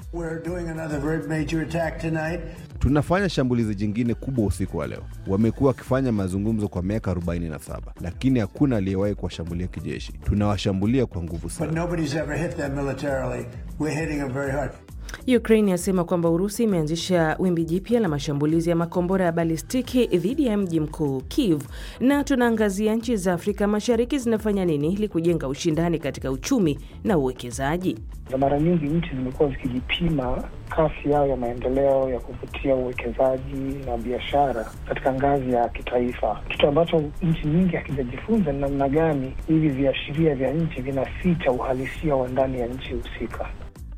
We're doing another very major attack tonight. Tunafanya shambulizi jingine kubwa usiku wa leo. Wamekuwa wakifanya mazungumzo kwa miaka 47 lakini hakuna aliyewahi kuwashambulia kijeshi. Tunawashambulia kwa nguvu But sana. nobody's ever hit them militarily. We're hitting them very hard. Ukraine yasema kwamba Urusi imeanzisha wimbi jipya la mashambulizi ya makombora ya balistiki dhidi ya mji mkuu Kiev. Na tunaangazia nchi za Afrika Mashariki zinafanya nini ili kujenga ushindani katika uchumi na uwekezaji. na mara nyingi nchi zimekuwa zikijipima kasi yao ya maendeleo ya kuvutia uwekezaji na biashara katika ngazi ya kitaifa. Kitu ambacho nchi nyingi hakijajifunza ni namna gani hivi viashiria vya nchi vinaficha uhalisia wa ndani ya nchi husika.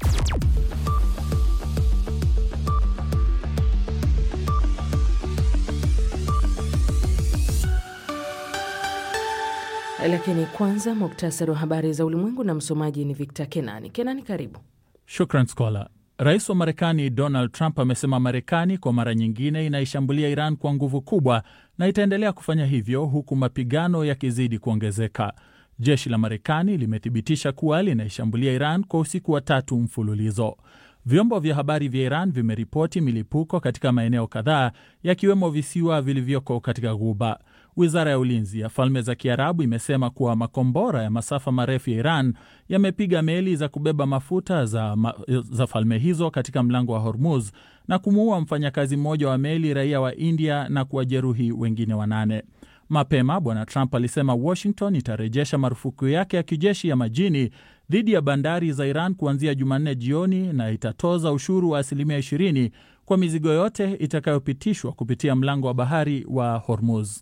Lakini kwanza muktasari wa habari za ulimwengu na msomaji ni Victor Kenani. Kenani, karibu. Shukran Skola. Rais wa Marekani Donald Trump amesema Marekani kwa mara nyingine inaishambulia Iran kwa nguvu kubwa na itaendelea kufanya hivyo huku mapigano yakizidi kuongezeka. Jeshi la Marekani limethibitisha kuwa linaishambulia Iran kwa usiku wa tatu mfululizo. Vyombo vya habari vya Iran vimeripoti milipuko katika maeneo kadhaa yakiwemo visiwa vilivyoko katika Ghuba. Wizara ya ulinzi ya Falme za Kiarabu imesema kuwa makombora ya masafa marefu ya Iran yamepiga meli za kubeba mafuta za, ma, za falme hizo katika mlango wa Hormuz na kumuua mfanyakazi mmoja wa meli raia wa India na kuwajeruhi wengine wanane. Mapema Bwana Trump alisema Washington itarejesha marufuku yake ya kijeshi ya majini dhidi ya bandari za Iran kuanzia Jumanne jioni na itatoza ushuru wa asilimia 20 kwa mizigo yote itakayopitishwa kupitia mlango wa bahari wa Hormuz.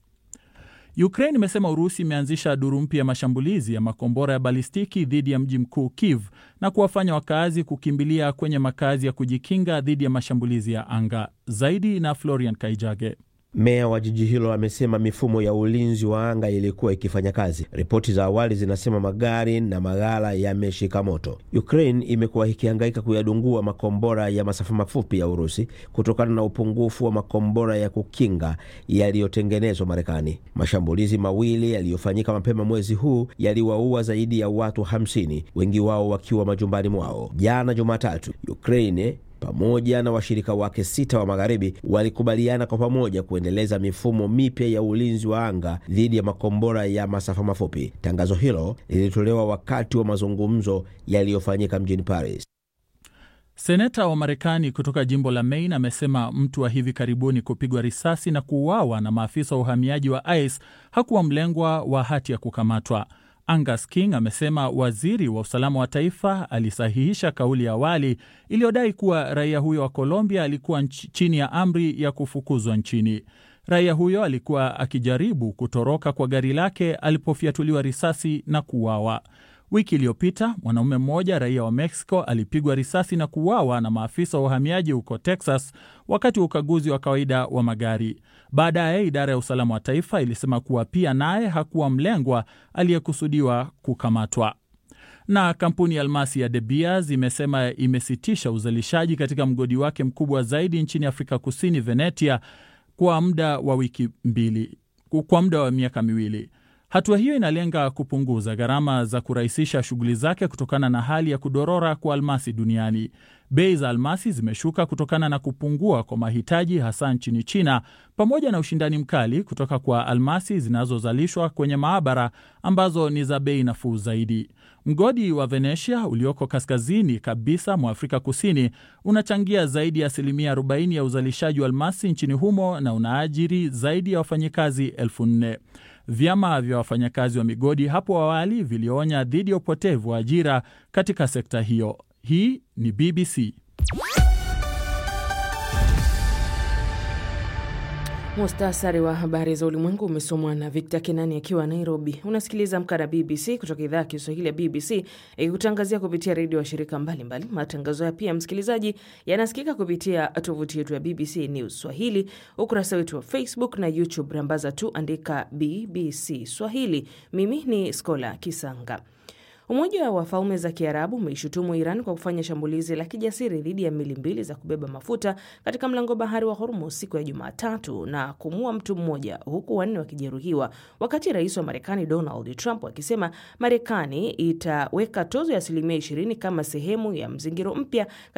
Ukraine imesema Urusi imeanzisha duru mpya ya mashambulizi ya makombora ya balistiki dhidi ya mji mkuu Kiev na kuwafanya wakazi kukimbilia kwenye makazi ya kujikinga dhidi ya mashambulizi ya anga. Zaidi na Florian Kaijage. Meya wa jiji hilo amesema mifumo ya ulinzi wa anga ilikuwa ikifanya kazi. Ripoti za awali zinasema magari na maghala yameshika moto. Ukraine imekuwa ikihangaika kuyadungua makombora ya masafa mafupi ya Urusi kutokana na upungufu wa makombora ya kukinga yaliyotengenezwa Marekani. Mashambulizi mawili yaliyofanyika mapema mwezi huu yaliwaua zaidi ya watu 50, wengi wao wakiwa majumbani mwao. Jana Jumatatu, Ukraine pamoja na washirika wake sita wa magharibi walikubaliana kwa pamoja kuendeleza mifumo mipya ya ulinzi wa anga dhidi ya makombora ya masafa mafupi. Tangazo hilo lilitolewa wakati wa mazungumzo yaliyofanyika mjini Paris. Seneta wa Marekani kutoka jimbo la Maine amesema mtu wa hivi karibuni kupigwa risasi na kuuawa na maafisa wa uhamiaji wa ICE hakuwa mlengwa wa hati ya kukamatwa. Angus King amesema waziri wa usalama wa taifa alisahihisha kauli ya awali iliyodai kuwa raia huyo wa Colombia alikuwa nch chini ya amri ya kufukuzwa nchini. Raia huyo alikuwa akijaribu kutoroka kwa gari lake alipofyatuliwa risasi na kuuawa. Wiki iliyopita mwanaume mmoja raia wa Mexico alipigwa risasi na kuuawa na maafisa wa uhamiaji huko Texas wakati wa ukaguzi wa kawaida wa magari. Baadaye idara ya usalama wa taifa ilisema kuwa pia naye hakuwa mlengwa aliyekusudiwa kukamatwa. Na kampuni ya almasi ya De Beers imesema imesitisha uzalishaji katika mgodi wake mkubwa zaidi nchini Afrika Kusini, Venetia, kwa muda wa wiki mbili, kwa muda wa miaka miwili. Hatua hiyo inalenga kupunguza gharama za kurahisisha shughuli zake kutokana na hali ya kudorora kwa almasi duniani. Bei za almasi zimeshuka kutokana na kupungua kwa mahitaji hasa nchini China, pamoja na ushindani mkali kutoka kwa almasi zinazozalishwa kwenye maabara ambazo ni za bei nafuu zaidi. Mgodi wa Venetia ulioko kaskazini kabisa mwa Afrika Kusini unachangia zaidi ya asilimia 40 ya uzalishaji wa almasi nchini humo na unaajiri zaidi ya wafanyikazi elfu nne. Vyama vya wafanyakazi wa migodi hapo awali vilionya dhidi ya upotevu wa ajira katika sekta hiyo. Hii ni BBC. Mustasari wa habari za ulimwengu umesomwa na Victor Kenani akiwa Nairobi. Unasikiliza Amka na BBC kutoka idhaa ya Kiswahili ya BBC ikikutangazia kupitia redio wa shirika mbalimbali. Matangazo ya pia, msikilizaji, yanasikika kupitia tovuti yetu ya BBC News Swahili, ukurasa wetu wa Facebook na YouTube. Rambaza tu andika BBC Swahili. Mimi ni Skola Kisanga. Umoja wa Falme za Kiarabu umeishutumu Iran kwa kufanya shambulizi la kijasiri dhidi ya meli mbili za kubeba mafuta katika mlango bahari wa Hormuz siku ya Jumatatu na kumua mtu mmoja huku wanne wakijeruhiwa, wakati rais wa Marekani Donald Trump akisema Marekani itaweka tozo ya asilimia 20 kama sehemu ya mzingiro mpya